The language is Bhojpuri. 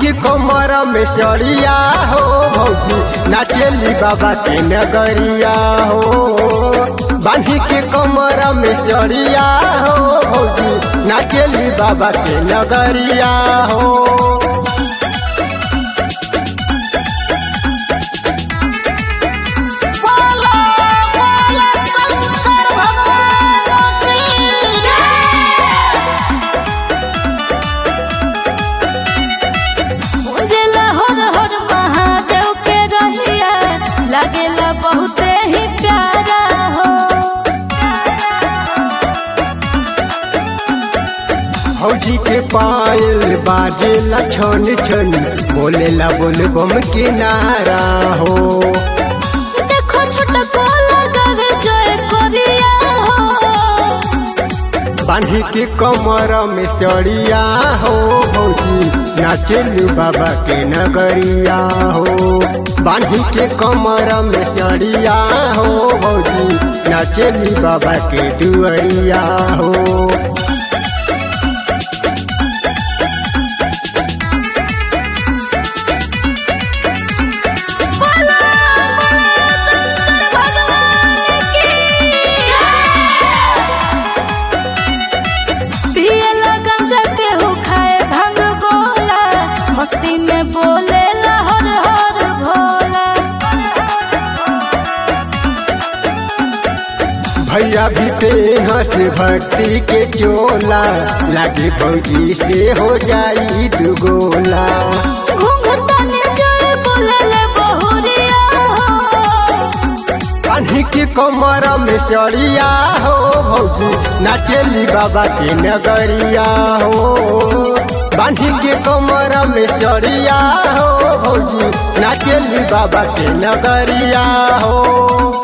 के कमर में चढ़िया हो भौजी नाचेली बाबा के नगरिया हो बांधी के कमर में चढ़िया हो भौजी नाचेली बाबा के नगरिया हो बोलो बोलो शंकर भगवान की मुझेला हर हर महादेव के रहिया लागेला बहुते ही प्यारा हो भौजी के पायल बाजेला छन छन बोलेला बोल बम के नारा हो देखो छोटको लगावे जय कोरिया हो बांधी के कमर में चढ़िया हो भौजी नाचेलू बाबा के नगरिया हो बांधी के कमर में चढ़िया हो भौजी नाचेली बाबा के दुअरिया हो बोलो बोलो शंकर भगवान की पियला गंजा के हो खाए भांग गोला मस्ती में बोले हर हर भोला भैया भी पेहस भक्ति के चोला लागे भौजी से हो जाई दुगोला घूंघटने जय बोले बहुरिया हो बांधी के कमर में चढ़िया हो भौजी नाचेली बाबा के नगरिया हो बांधी के कमर में चढ़िया हो भौजी नाचेली बाबा के नगरिया हो